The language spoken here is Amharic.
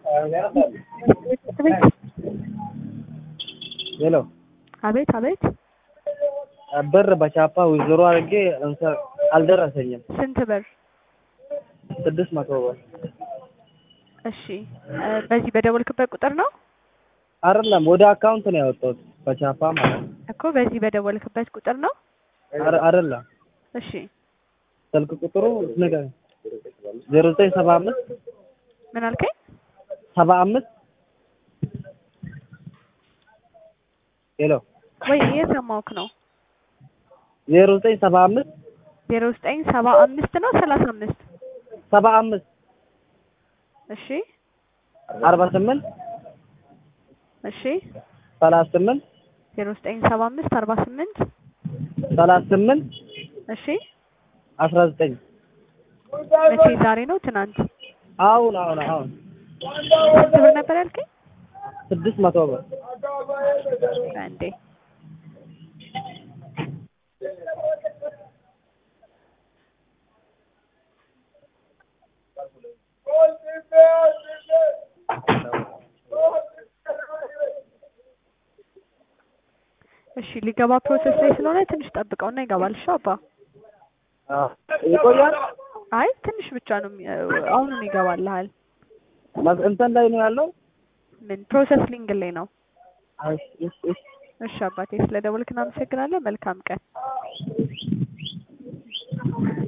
ሄሎ አቤት አቤት። ብር በቻፓ ዊዝድሮ አድርጌ እንሰ- አልደረሰኝም። ስንት ብር? ስድስት መቶ ብር እሺ እ በዚህ በደወልክበት ቁጥር ነው አይደለም፣ ወደ አካውንት ነው ያወጣሁት በቻፓ ማለት ነው። እኮ በዚህ በደወልክበት ቁጥር ነው። አረ- አይደለም እሺ ስልክ ቁጥሩ ንገረኝ። ዜሮ ዘጠኝ ሰባ አምስት ምን አልከኝ? ሰባ አምስት ሄሎ ወይ እየሰማሁህ ነው። ዜሮ ዘጠኝ ሰባ አምስት ዜሮ ዘጠኝ ሰባ አምስት ነው ሰላሳ አምስት ሰባ አምስት እሺ አርባ ስምንት እሺ ሰላሳ ስምንት ዜሮ ዘጠኝ ሰባ አምስት አርባ ስምንት ሰላሳ ስምንት እሺ አስራ ዘጠኝ መቼ? ዛሬ ነው ትናንት? አሁን አሁን አሁን ስንት ብር ነበር ያልከኝ? ስድስት መቶ ብር አንዴ እሺ ሊገባ ፕሮሰስ ላይ ስለሆነ ትንሽ ጠብቀውና ይገባል። እሺ አባ አዎ። ይቆያል። አይ ትንሽ ብቻ ነው የሚ- አሁኑን ይገባልሃል። መስ- እንትን ላይ ነው ያለው። ምን ፕሮሰስ ሊንግ ላይ ነው። እሺ እሺ እሺ እሺ አባቴ ስለደወልክ እናመሰግናለን። መልካም ቀን።